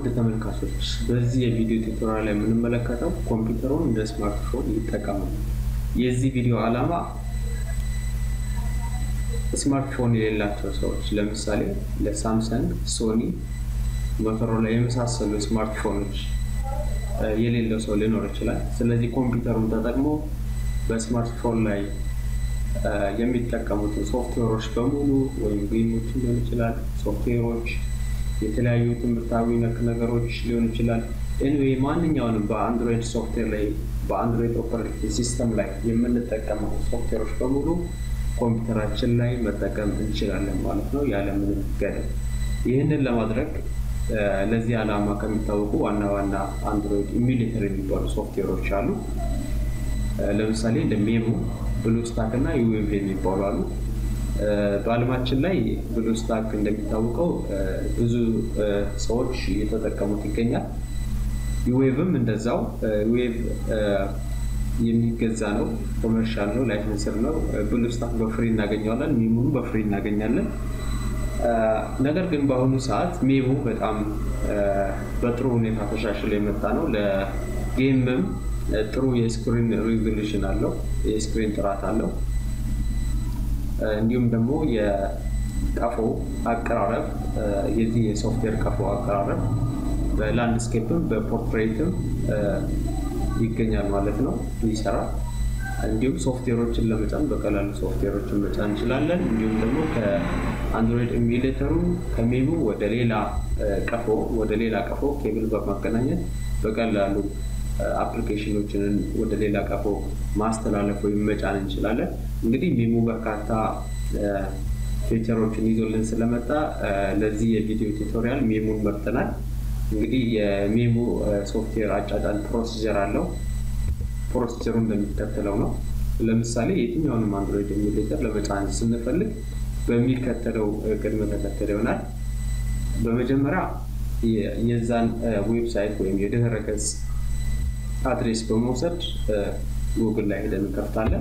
ተመልካቾች በዚህ የቪዲዮ ቱቶሪያል ላይ የምንመለከተው ኮምፒውተሩን እንደ ስማርትፎን ይጠቀሙ። የዚህ ቪዲዮ ዓላማ ስማርትፎን የሌላቸው ሰዎች ለምሳሌ ለሳምሰንግ፣ ሶኒ፣ ሞቶሮላ የመሳሰሉ ስማርትፎኖች የሌለው ሰው ሊኖር ይችላል። ስለዚህ ኮምፒውተሩን ተጠቅሞ በስማርትፎን ላይ የሚጠቀሙትን ሶፍትዌሮች በሙሉ ወይም ጌሞችን ሊሆን ይችላል፣ ሶፍትዌሮች፣ የተለያዩ ትምህርታዊ ነክ ነገሮች ሊሆን ይችላል። ኤኒዌይ ማንኛውንም በአንድሮይድ ሶፍትዌር ላይ በአንድሮይድ ኦፐሬቲንግ ሲስተም ላይ የምንጠቀመው ሶፍትዌሮች በሙሉ ኮምፒውተራችን ላይ መጠቀም እንችላለን ማለት ነው ያለምንም ገደብ። ይህንን ለማድረግ ለዚህ ዓላማ ከሚታወቁ ዋና ዋና አንድሮይድ ኢሚሌተር የሚባሉ ሶፍትዌሮች አሉ። ለምሳሌ እንደ ሜሞ፣ ብሉስታክ እና ዩዌቭ የሚባሉ አሉ። በዓለማችን ላይ ብሉስታክ እንደሚታወቀው ብዙ ሰዎች እየተጠቀሙት ይገኛል። ዩዌቭም እንደዛው ዩዌቭ የሚገዛ ነው፣ ኮመርሻል ነው፣ ላይሰንስር ነው። ብሉስታክ በፍሪ እናገኘዋለን፣ ሜሞኑ በፍሪ እናገኛለን። ነገር ግን በአሁኑ ሰዓት ሜሞ በጣም በጥሩ ሁኔታ ተሻሽሎ የመጣ ነው። ለጌምም ጥሩ የስክሪን ሪዞሉሽን አለው፣ የስክሪን ጥራት አለው። እንዲሁም ደግሞ የቀፎ አቀራረብ የዚህ የሶፍትዌር ቀፎ አቀራረብ በላንድስኬፕም በፖርትሬትም ይገኛል ማለት ነው ይሰራል። እንዲሁም ሶፍትዌሮችን ለመጫን በቀላሉ ሶፍትዌሮችን መጫን እንችላለን። እንዲሁም ደግሞ ከአንድሮይድ ኢሚሌተሩ ከሜሙ ወደ ሌላ ቀፎ ወደ ሌላ ቀፎ ኬብል በማገናኘት በቀላሉ አፕሊኬሽኖችን ወደ ሌላ ቀፎ ማስተላለፍ ወይም መጫን እንችላለን። እንግዲህ ሜሙ በርካታ ፊቸሮችን ይዞልን ስለመጣ ለዚህ የቪዲዮ ቱቶሪያል ሜሙን መርጠናል። እንግዲህ የሜሙ ሶፍትዌር አጫጫን ፕሮሲጀር አለው። ፕሮሲጀሩ እንደሚከተለው ነው። ለምሳሌ የትኛውንም አንድሮይድ ኢሚሌተር ለመጫን ስንፈልግ በሚከተለው ቅድመ ተከተል ይሆናል። በመጀመሪያ የዛን ዌብሳይት ወይም የድህረ ገጽ አድሬስ በመውሰድ ጉግል ላይ ሄደን እንከፍታለን።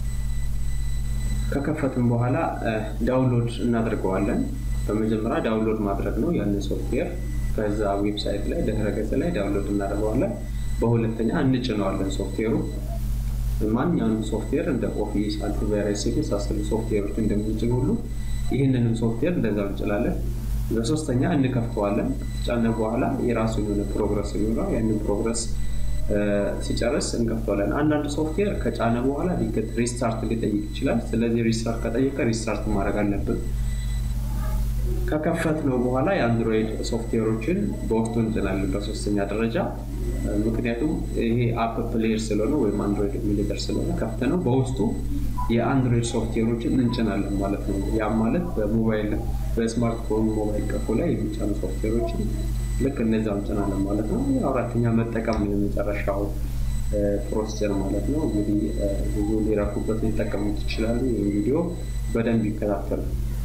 ከከፈትን በኋላ ዳውንሎድ እናደርገዋለን። በመጀመሪያ ዳውንሎድ ማድረግ ነው ያንን ሶፍትዌር ከዛ ዌብሳይት ላይ ድህረ ገጽ ላይ ዳውንሎድ እናደርገዋለን። በሁለተኛ እንጭነዋለን ሶፍትዌሩ ማንኛውንም ሶፍትዌር እንደ ኦፊስ፣ አንቲቫይረስ የመሳሰሉ ሶፍትዌሮች እንደምንጭን ሁሉ ይህንንም ሶፍትዌር እንደዛው እንጭላለን። በሶስተኛ እንከፍተዋለን። ከተጫነ በኋላ የራሱ የሆነ ፕሮግረስ የሚኖረው ያንን ፕሮግረስ ሲጨርስ እንከፍተዋለን። አንዳንድ ሶፍትዌር ከጫነ በኋላ ሊገት ሪስታርት ሊጠይቅ ይችላል። ስለዚህ ሪስታርት ከጠየቀ ሪስታርት ማድረግ አለብን። ከከፈት ነው በኋላ የአንድሮይድ ሶፍትዌሮችን በውስጡ እንጭናለን በሶስተኛ ደረጃ ምክንያቱም ይሄ አፕ ፕሌየር ስለሆነ ወይም አንድሮይድ ኢሚሌተር ስለሆነ ከፍተ ነው በውስጡ የአንድሮይድ ሶፍትዌሮችን እንጭናለን ማለት ነው። ያም ማለት በሞባይል በስማርትፎን ሞባይል ቀፎ ላይ የሚጫኑ ሶፍትዌሮችን ልክ እነዚያው እንጭናለን ማለት ነው። አራተኛ መጠቀም ነው የመጨረሻው ፕሮሲጀር ማለት ነው። እንግዲህ ብዙ ሊረኩበት ሊጠቀሙት ይችላሉ። ይህ ቪዲዮ በደንብ ይከታተሉ።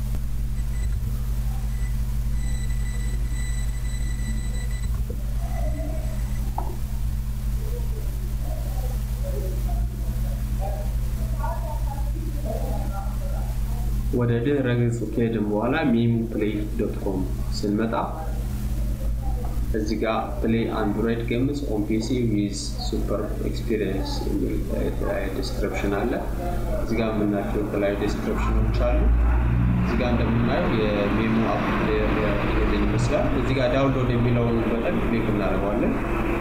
ወደ ድህረ ገጹ ከሄድን በኋላ ሜሙ ፕሌይ ዶት ኮም ስንመጣ እዚህ ጋር ፕሌይ አንድሮይድ ጌምስ ኦን ፒሲ ዊዝ ሱፐር ኤክስፒሪየንስ የሚል የተለያየ ዲስክሪፕሽን አለ። እዚህ ጋር የምናቸው የተለያዩ ዲስክሪፕሽኖች አሉ። እዚህ ጋር እንደምናየው የሜሙ አፕ ፕሌየር ይሄንን ይመስላል። እዚህ ጋር ዳውንሎድ የሚለውን በጠን ክሊክ እናደርገዋለን።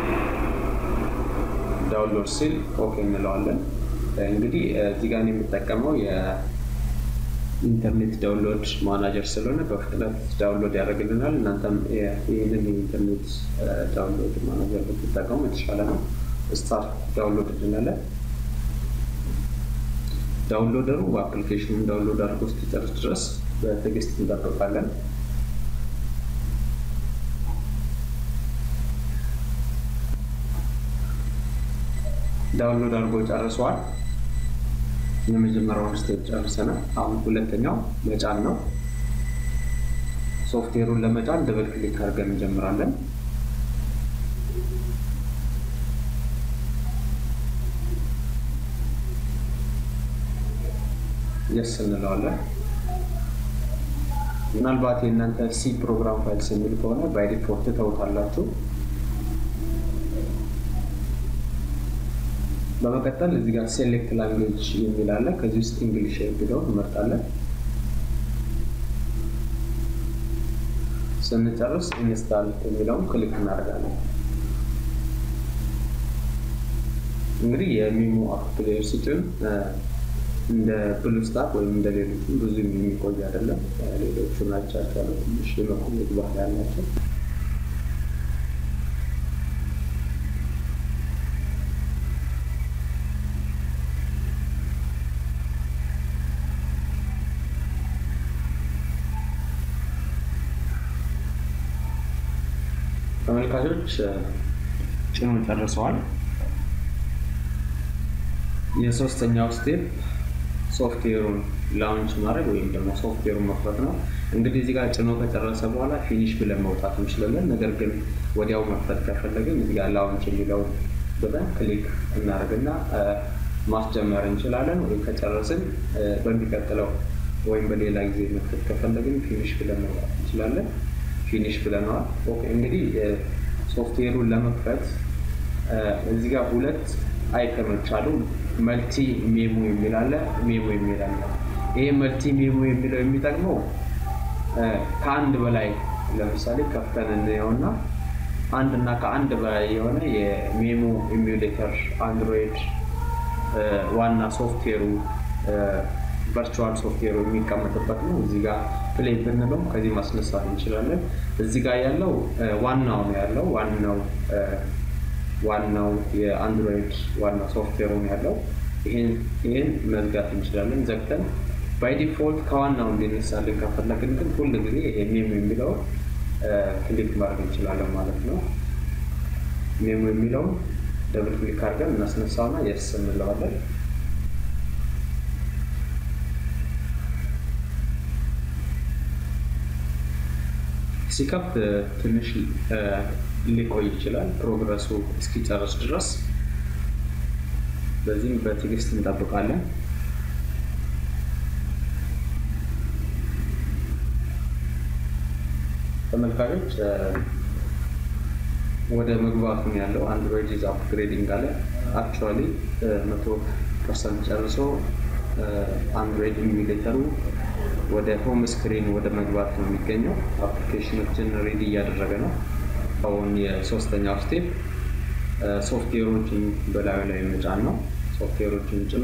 ዳውንሎድ ሲል ኦኬ እንለዋለን። እንግዲህ እዚህ ጋር የምጠቀመው ኢንተርኔት ዳውንሎድ ማናጀር ስለሆነ በፍጥነት ዳውንሎድ ያደርግልናል። እናንተም ይህንን የኢንተርኔት ዳውንሎድ ማናጀር ብትጠቀሙ የተሻለ ነው። ስታርት ዳውንሎድ እንላለን። ዳውንሎደሩ በአፕሊኬሽኑን ዳውንሎድ አድርጎ እስኪጨርስ ድረስ በትዕግስት እንጠብቃለን። ዳውንሎድ አድርጎ ጨርሰዋል። የመጀመሪያውን ስቴፕ ጨርሰናል። አሁን ሁለተኛው መጫን ነው። ሶፍትዌሩን ለመጫን ደብል ክሊክ አድርገን እንጀምራለን። የስ እንለዋለን። ምናልባት የእናንተ ሲ ፕሮግራም ፋይልስ የሚል ከሆነ ባይ ዲፎልት ተውታላችሁ። በመቀጠል እዚህ ጋር ሴሌክት ላንጉዌጅ የሚል አለ። ከዚህ ውስጥ እንግሊሽ የሚለውን እንመርጣለን። ስንጨርስ ኢንስታል የሚለውን ክሊክ እናደርጋለን። እንግዲህ የሚሞ አፕ ፕሌየር ሲጭን እንደ ብሉስታክ ወይም እንደ ሌሎቹ ብዙ የሚቆይ አይደለም። ሌሎቹ ናቸው ትንሽ የመቆየት ባህል ያላቸው። ተመልካቾች ጭኖ ጨርሰዋል። የሶስተኛው ስቴፕ ሶፍትዌሩን ላውንች ማድረግ ወይም ደግሞ ሶፍትዌሩን መክፈት ነው። እንግዲህ እዚህ ጋር ጭኖ ከጨረሰ በኋላ ፊኒሽ ብለን መውጣት እንችላለን። ነገር ግን ወዲያው መክፈት ከፈለግን እዚህ ጋር ላውንች የሚለውን ብለን ክሊክ እናደርግና ማስጀመር እንችላለን። ወይም ከጨረስን በሚቀጥለው ወይም በሌላ ጊዜ መክፈት ከፈለግን ፊኒሽ ብለን መውጣት እንችላለን። ፊኒሽ ብለነዋል። ኦኬ እንግዲህ ሶፍትዌሩን ለመክፈት እዚህ ጋር ሁለት አይከኖች አሉ። መልቲ ሜሞ የሚል አለ፣ ሜሞ የሚል አለ። ይሄ መልቲ ሜሞ የሚለው የሚጠቅመው ከአንድ በላይ ለምሳሌ ከፍተን እንየውና አንድ እና ከአንድ በላይ የሆነ የሜሞ ኢሚሌተር አንድሮይድ ዋና ሶፍትዌሩ ቨርቹዋል ሶፍትዌሩ የሚቀመጥበት ነው። እዚህ ጋር ፕሌይ ብንለው ከዚህ ማስነሳት እንችላለን። እዚህ ጋር ያለው ዋናው ነው ያለው ዋናው ዋናው የአንድሮይድ ዋና ሶፍትዌሩ ነው ያለው። ይህን መዝጋት እንችላለን ዘግተን ባይ ዲፎልት ከዋናው እንዲነሳልን ከፈለግን ግን ሁል ጊዜ ይሄ ሜሞ የሚለውን ክሊክ ማድረግ እንችላለን ማለት ነው። ሜሞ የሚለውን ደብል ክሊክ አድርገን እናስነሳውና የስ እንለዋለን። ሲከፍት ትንሽ ሊቆይ ይችላል ፕሮግረሱ እስኪጨርስ ድረስ። በዚህም በትዕግስት እንጠብቃለን። ተመልካቾች ወደ መግባቱ ያለው አንድሮይድ ኢዝ አፕግሬዲንግ አለ። አክቹዋሊ መቶ ፐርሰንት ጨርሶ አንድሮይድ ኢሚሌተሩ ወደ ሆም ስክሪን ወደ መግባት ነው የሚገኘው። አፕሊኬሽኖችን ሬዲ እያደረገ ነው። አሁን የሶስተኛው ስቴፕ ሶፍትዌሮችን በላዩ ላይ መጫን ነው። ሶፍትዌሮችን ጭኖ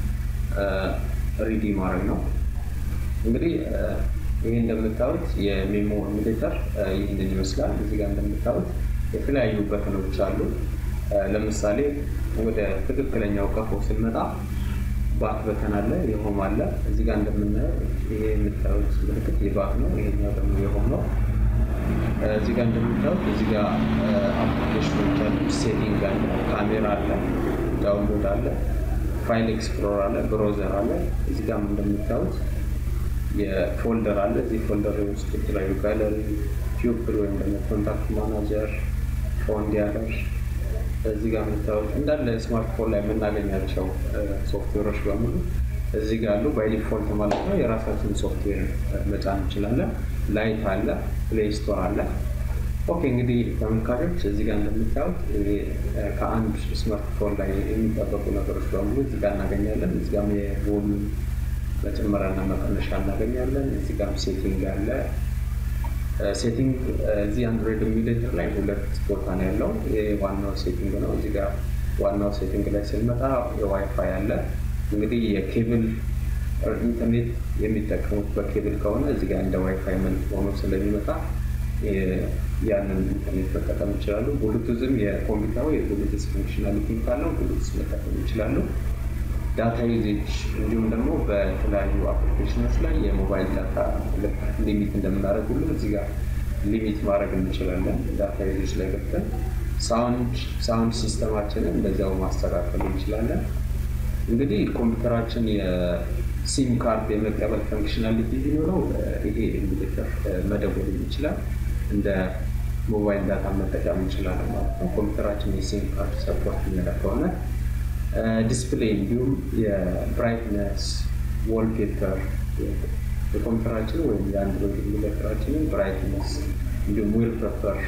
ሪዲ ማድረግ ነው። እንግዲህ ይህ እንደምታዩት የሜሞ ኢሚሌተር ይህንን ይመስላል። እዚህ ጋር እንደምታዩት የተለያዩ በተኖች አሉ። ለምሳሌ ወደ ትክክለኛው ቀፎ ስንመጣ ባክ በተን አለ፣ የሆም አለ። እዚህ ጋር እንደምናየው ይሄ የምታዩት ምልክት የባክ ነው። ይሄኛው ደግሞ የሆም ነው። እዚህ ጋር እንደምታዩት እዚህ ጋር አፕሊኬሽኖች አሉ። ሴቲንግ አለ፣ ካሜራ አለ፣ ዳውንሎድ አለ፣ ፋይል ኤክስፕሎር አለ፣ ብሮዘር አለ። እዚህ ጋር እንደምታዩት የፎልደር አለ። እዚህ ፎልደር ውስጥ የተለያዩ ጋለሪ፣ ፒውፕል ወይም ደግሞ ኮንታክት ማናጀር፣ ፎን ዲያለር እዚህ ጋር የምታዩት እንዳለ ስማርትፎን ላይ የምናገኛቸው ሶፍትዌሮች በሙሉ እዚህ ጋር አሉ። ባይ ዲፎልት ማለት ነው። የራሳችን ሶፍትዌር መጫን እንችላለን። ላይት አለ፣ ፕሌይ ስቶር አለ። ኦኬ እንግዲህ ተመልካቾች እዚህ ጋር እንደምታዩት ከአንድ ስማርትፎን ላይ የሚጠበቁ ነገሮች በሙሉ እዚህ ጋር እናገኛለን። እዚህ ጋርም የቮሉም መጨመሪያና መቀነሻ እናገኛለን። እዚህ ጋርም ሴቲንግ አለ። ሴቲንግ እዚህ አንድሮይድ ኢሚሌተር ላይ ሁለት ቦታ ነው ያለው። ይሄ ዋናው ሴቲንግ ነው። እዚህ ጋር ዋናው ሴቲንግ ላይ ስንመጣ የዋይፋይ አለ። እንግዲህ የኬብል ኢንተርኔት የሚጠቀሙት በኬብል ከሆነ እዚህ ጋር እንደ ዋይፋይ መልክ ሆኖ ስለሚመጣ ያንን ኢንተርኔት መጠቀም ይችላሉ። ብሉቱዝም የኮምፒውተሩ የብሉቱዝ ፈንክሽናሊቲ ካለው ብሉቱዝ መጠቀም ይችላሉ። ዳታ ዩዜጅ እንዲሁም ደግሞ በተለያዩ አፕሊኬሽኖች ላይ የሞባይል ዳታ ሊሚት እንደምናደርግ ሁሉ እዚህ ጋር ሊሚት ማድረግ እንችላለን። ዳታ ዩዜጅ ላይ ገብተን ሳውንድ ሲስተማችንን እንደዚያው ማስተካከል እንችላለን። እንግዲህ ኮምፒውተራችን የሲም ካርድ የመቀበል ፈንክሽናሊቲ ቢኖረው ይሄ ኢሚሌተር መደወል ይችላል። እንደ ሞባይል ዳታ መጠቀም እንችላለን ማለት ነው። ኮምፒውተራችን የሲም ካርድ ሰፖርት የሚያደርግ ከሆነ ዲስፕሌይ እንዲሁም የብራይትነስ፣ ዎልፔፐር፣ የኮምፒውተራችን ወይም የአንድሮይድ ኢሙሌተራችንን ብራይትነስ እንዲሁም ዌል ፔፐር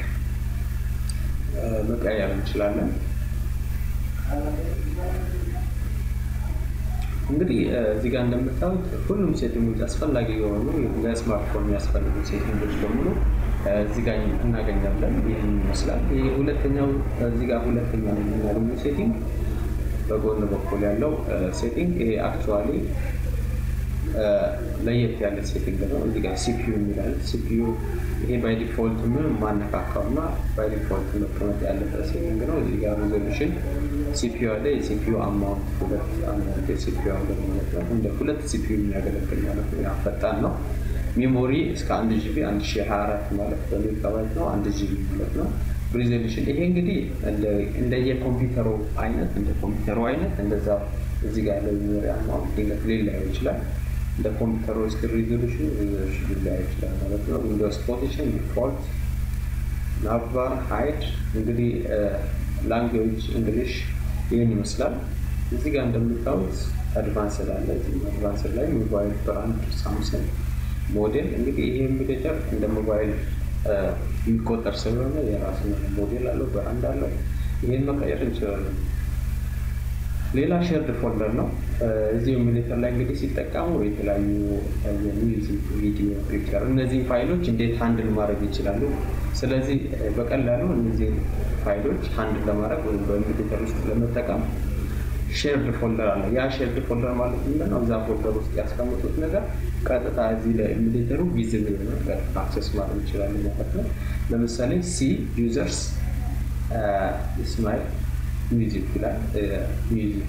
መቀየር እንችላለን። እንግዲህ እዚህ ጋር እንደምታዩት ሁሉም ሴቲንጎች አስፈላጊ የሆኑ ለስማርትፎን የሚያስፈልጉ ሴቲንጎች በሙሉ እዚህ ጋር እናገኛለን። ይህን ይመስላል። ይህ ሁለተኛው እዚህ ጋር ሁለተኛው የምናገኘው ሴቲንግ በጎን በኩል ያለው ሴቲንግ ይሄ አክቹዋሊ ለየት ያለ ሴቲንግ ነው። እዚህ ጋር ሲፒዩ የሚላል ሲፒዩ ይሄ ባይ ዲፎልት ምን ማነካካው እና ባይ ዲፎልት መቀመጥ ያለበት ሴቲንግ ነው። እዚህ ጋር ሪዞሉሽን ሲፒዩ አለ። የሲፒዩ አማውንት ሁለት አማውንት የሲፒዩ አለ ማለት ነው። እንደ ሁለት ሲፒዩ የሚያገለግል ማለት ነው። ያ ፈጣን ነው። ሜሞሪ እስከ አንድ ጂቢ አንድ ሺ ሀያ አራት ማለት በሜጋባይት ነው። አንድ ጂቢ ማለት ነው። ሪዞሉሽን ይሄ እንግዲህ እንደየኮምፒውተሩ አይነት እንደ ኮምፒውተሩ አይነት እንደዛ እዚህ ጋር ያለው ሜሞሪ አማውንት ሊለያይ ይችላል። እንደ ኮምፒውተሩ ስክሪን ሪዞሉሽን ሪዞሉሽን ሊለያይ ይችላል ማለት ነው። ዊንዶውስ ፖዚሽን ዲፎልት፣ ናቫር፣ ሃይድ እንግዲህ ላንጉዌጅ እንግሊሽ ይህን ይመስላል። እዚህ ጋር እንደምታዩት አድቫንስድ አለ። አድቫንስድ ላይ ሞባይል ብራንድ ሳምሰንግ ሞዴል እንግዲህ ይሄ ኢሙሌተር እንደ ሞባይል የሚቆጠር ስለሆነ የራሱ ሞዴል አለው፣ ብራንድ አለው። ይህን መቀየር እንችላለን። ሌላ ሼርድ ፎልደር ነው። እዚህ ኢሙሌተር ላይ እንግዲህ ሲጠቀሙ የተለያዩ የሚውዚክ፣ ቪዲዮ፣ ፒክቸር እነዚህ ፋይሎች እንዴት ሃንድል ማድረግ ይችላሉ። ስለዚህ በቀላሉ እነዚህ ፋይሎች ሃንድል ለማድረግ ወይም በኢሙሌተር ውስጥ ለመጠቀም ሼርድ ፎልደር አለ። ያ ሼርድ ፎልደር ማለት ምንድን ነው? እዛ ፎልደር ውስጥ ያስቀምጡት ነገር ቀጥታ እዚህ ለኢሙሌተሩ ቪዚብል ነገር አክሰስ ማድረግ ይችላሉ ማለት ነው። ለምሳሌ ሲ ዩዘርስ ስማይል ሚውዚክ ይላል። ሚውዚክ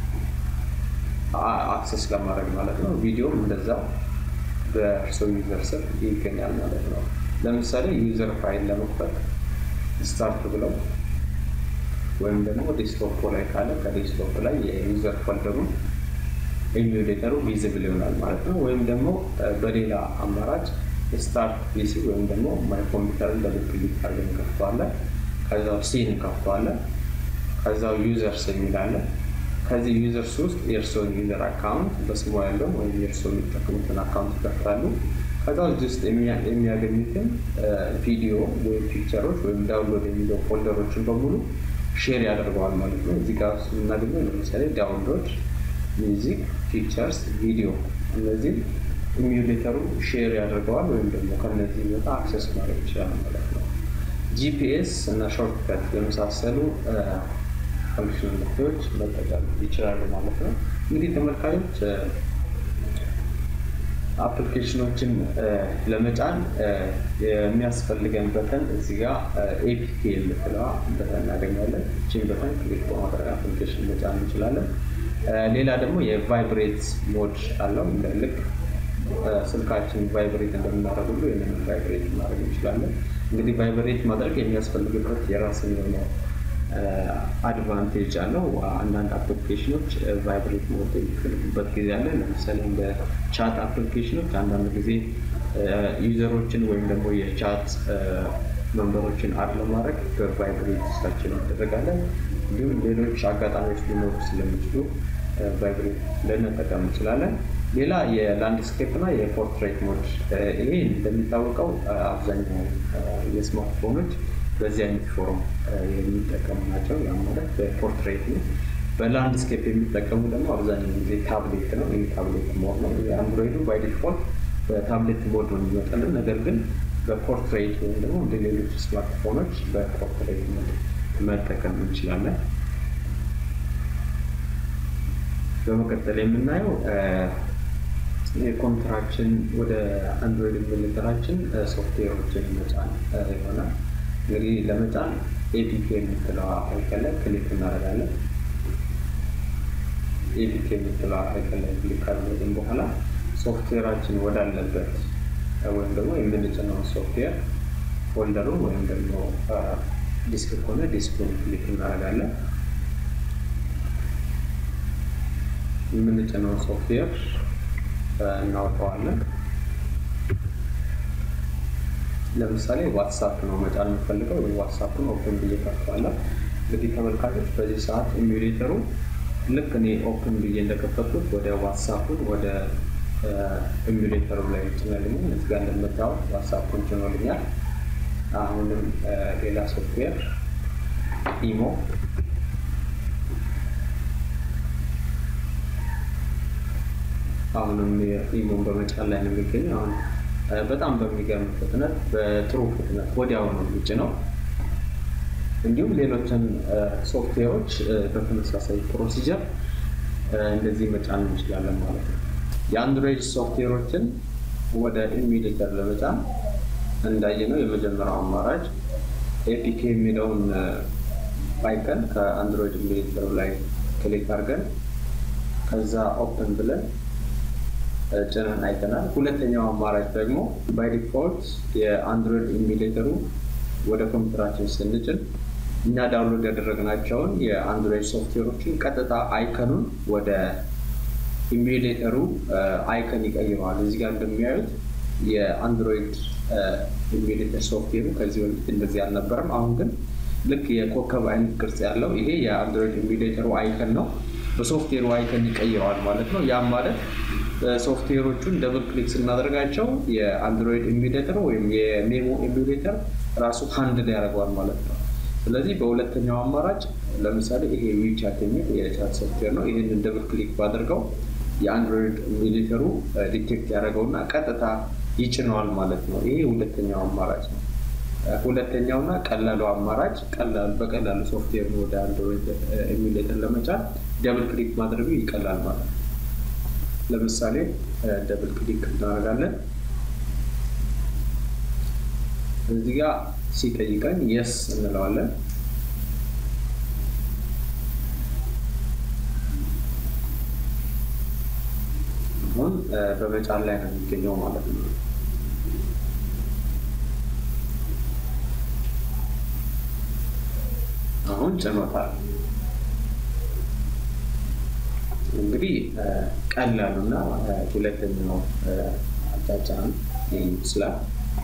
አክሰስ ለማድረግ ማለት ነው። ቪዲዮም እንደዛው በእርሶ ዩዘር ስር ይገኛል ማለት ነው። ለምሳሌ ዩዘር ፋይል ለመክፈት ስታርት ብለው ወይም ደግሞ ዴስክቶፕ ላይ ካለ ከዴስክቶፕ ላይ የዩዘር ፎልደሩን ኢሙሌተሩ ቪዚብል ይሆናል ማለት ነው። ወይም ደግሞ በሌላ አማራጭ ስታርት ፒሲ ወይም ደግሞ ማይ ኮምፒውተርን በልክ ክሊክ አድርገን እንከፍተዋለን። ከዛው ሲን እንከፍተዋለን። ከዛው ዩዘርስ የሚላለን ከዚህ ዩዘርስ ውስጥ የእርስዎን ዩዘር አካውንት በስሙ ያለው ወይም የእርስዎ የሚጠቀሙትን አካውንት ይከፍታሉ። ከዛ እዚህ ውስጥ የሚያገኙትን ቪዲዮ ወይም ፒክቸሮች ወይም ዳውንሎድ የሚለው ፎልደሮችን በሙሉ ሼር ያደርገዋል ማለት ነው። እዚህ ጋር የምናገኘው ለምሳሌ ዳውንሎድ፣ ሚውዚክ፣ ፒክቸርስ፣ ቪዲዮ እነዚህ ኢሙሌተሩ ሼር ያደርገዋል ወይም ደግሞ ከነዚህ ቦታ አክሰስ ማድረግ ይችላል ማለት ነው። ጂፒኤስ እና ሾርትከት የመሳሰሉ ፈንክሽናሊቲዎች መጠቀም ይችላሉ ማለት ነው። እንግዲህ ተመልካቾች አፕሊኬሽኖችን ለመጫን የሚያስፈልገን በተን እዚህ ጋር ኤፒኬ የምትለዋ በተን እናገኛለን። ይህችን በተን ክሊክ በማድረግ አፕሊኬሽን መጫን እንችላለን። ሌላ ደግሞ የቫይብሬት ሞድ አለው። ልክ ስልካችን ቫይብሬት እንደምናደርግ ሁሉ ይህንን ቫይብሬት ማድረግ እንችላለን። እንግዲህ ቫይብሬት ማድረግ የሚያስፈልግበት የራስን የሆነ አድቫንቴጅ አለው። አንዳንድ አፕሊኬሽኖች ቫይብሬት ሞድ የሚፈልጉበት ጊዜ አለ። ለምሳሌ እንደ ቻት አፕሊኬሽኖች አንዳንድ ጊዜ ዩዘሮችን ወይም ደግሞ የቻት መንበሮችን አድ ለማድረግ በቫይብሬት ስታችን እናደረጋለን። እንዲሁም ሌሎች አጋጣሚዎች ሊኖሩ ስለሚችሉ ቫይብሬት ልንጠቀም እንችላለን። ሌላ የላንድስኬፕ እና የፖርትሬት ሞድ ይሄ እንደሚታወቀው አብዛኛው የስማርትፎኖች በዚህ አይነት ፎርም የሚጠቀሙ ናቸው። ያ ማለት በፖርትሬት ነው። በላንድስኬፕ የሚጠቀሙ ደግሞ አብዛኛው ጊዜ ታብሌት ነው። ይህ ታብሌት ሞድ ነው። የአንድሮይዱ ባይ ዲፎልት በታብሌት ሞድ ነው የሚመጣልን። ነገር ግን በፖርትሬት ወይም ደግሞ እንደ ሌሎች ስማርትፎኖች በፖርትሬት ሞድ መጠቀም እንችላለን። በመቀጠል የምናየው የኮምፒውተራችን ወደ አንድሮይድ ኢሙሌተራችን ሶፍትዌሮችን መጫን ይሆናል። እንግዲህ ለመጫን ኤፒኬ የምትለዋ አይከን ላይ ክሊክ እናደርጋለን። ኤፒኬ የምትለዋ አይከን ላይ ክሊክ ካደረግን በኋላ ሶፍትዌራችን ወዳለበት ወይም ደግሞ የምንጭነውን ሶፍትዌር ፎልደሩን ወይም ደግሞ ዲስክ ከሆነ ዲስኩን ክሊክ እናደርጋለን። የምንጭነውን ሶፍትዌር እናወጣዋለን። ለምሳሌ ዋትሳፕ ነው መጫን የምፈልገው ወይ ዋትሳፕን ኦፕን ብዬ ከፍተዋለሁ። እንግዲህ ተመልካቾች በዚህ ሰዓት ኢሙሌተሩ ልክ እኔ ኦፕን ብዬ እንደከፈትኩት ወደ ዋትሳፑን ወደ ኢሙሌተሩ ላይ ጭነልኛል። እዚህ ጋር እንደምታዩት ዋትሳፑን ጭኖልኛል። አሁንም ሌላ ሶፍትዌር ኢሞ አሁንም ኢሞን በመጫን ላይ ነው የሚገኘው። አሁን በጣም በሚገርም ፍጥነት በጥሩ ፍጥነት ወዲያው ነው ውጭ ነው። እንዲሁም ሌሎችን ሶፍትዌሮች በተመሳሳይ ፕሮሲጀር እንደዚህ መጫን እንችላለን ማለት ነው። የአንድሮይድ ሶፍትዌሮችን ወደ ኢሚሌተር ለመጫን እንዳየነው የመጀመሪያው አማራጭ ኤፒኬ የሚለውን አይከን ከአንድሮይድ ኢሚሌተሩ ላይ ክሊክ አድርገን ከዛ ኦፕን ብለን ጭነን አይተናል። ሁለተኛው አማራጭ ደግሞ ባይ ዲፎልት የአንድሮይድ ኢሚሌተሩ ወደ ኮምፒውተራችን ስንጭን እኛ ዳውንሎድ ያደረግናቸውን የአንድሮይድ ሶፍትዌሮችን ቀጥታ አይከኑን ወደ ኢሚሌተሩ አይከን ይቀይረዋል። እዚህ ጋር እንደሚያዩት የአንድሮይድ ኢሚሌተር ሶፍትዌሩ ከዚህ በፊት እንደዚህ አልነበረም። አሁን ግን ልክ የኮከብ አይነት ቅርጽ ያለው ይሄ የአንድሮይድ ኢሚሌተሩ አይከን ነው። በሶፍትዌሩ አይከን ይቀይረዋል ማለት ነው። ያም ማለት ሶፍትዌሮቹን ደብል ክሊክ ስናደርጋቸው የአንድሮይድ ኢሚሌተር ወይም የሜሞ ኢሚሌተር ራሱ ሃንድል ያደርገዋል ማለት ነው። ስለዚህ በሁለተኛው አማራጭ ለምሳሌ ይሄ ዊቻት የሚል የቻት ሶፍትዌር ነው። ይህንን ደብል ክሊክ ባደርገው የአንድሮይድ ኢሚሌተሩ ዲቴክት ያደረገውና ቀጥታ ይጭነዋል ማለት ነው። ይሄ ሁለተኛው አማራጭ ነው። ሁለተኛውና ቀላሉ አማራጭ በቀላሉ ሶፍትዌር ወደ አንድሮይድ ኢሚሌተር ለመጫን ደብል ክሊክ ማድረጉ ይቀላል ማለት ነው። ለምሳሌ ደብል ክሊክ እናደርጋለን። እዚህ ጋር ሲጠይቀን የስ እንለዋለን። አሁን በመጫን ላይ ነው የሚገኘው ማለት ነው። አሁን ጭኖታል። እንግዲህ ቀላሉና ሁለተኛው አጫጫን ይህን ይመስላል።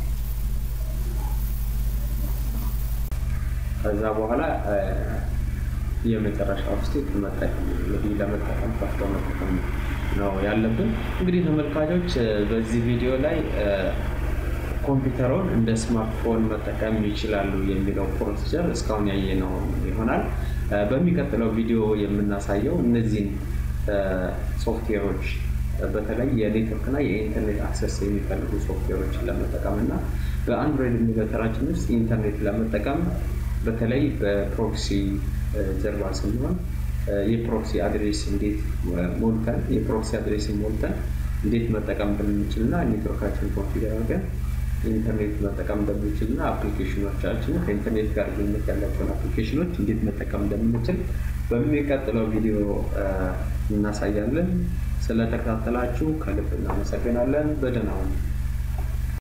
ከዛ በኋላ የመጨረሻ ውስጥ መጠቀም እንግዲህ ለመጠቀም ከፍቶ መጠቀም ነው ያለብን። እንግዲህ ተመልካቾች በዚህ ቪዲዮ ላይ ኮምፒውተሩን እንደ ስማርትፎን መጠቀም ይችላሉ የሚለው ፕሮሲጀር እስካሁን ያየነው ይሆናል። በሚቀጥለው ቪዲዮ የምናሳየው እነዚህን ሶፍትዌሮች በተለይ የኔትወርክ እና የኢንተርኔት አክሰስ የሚፈልጉ ሶፍትዌሮችን ለመጠቀም እና በአንድሮይድ ኢሚሌተራችን ውስጥ ኢንተርኔት ለመጠቀም በተለይ በፕሮክሲ ጀርባ ስንሆን የፕሮክሲ አድሬስ እንዴት ሞልተን የፕሮክሲ አድሬስ ሞልተን እንዴት መጠቀም እንደምንችል እና ኔትወርካችን ኮንፊገር አድርገን ኢንተርኔት መጠቀም እንደምንችል እና አፕሊኬሽኖቻችን ከኢንተርኔት ጋር ግንኙነት ያላቸውን አፕሊኬሽኖች እንዴት መጠቀም እንደምንችል በሚቀጥለው ቪዲዮ እናሳያለን። ስለተከታተላችሁ ከልብ እናመሰግናለን። በደህና ሁኑ።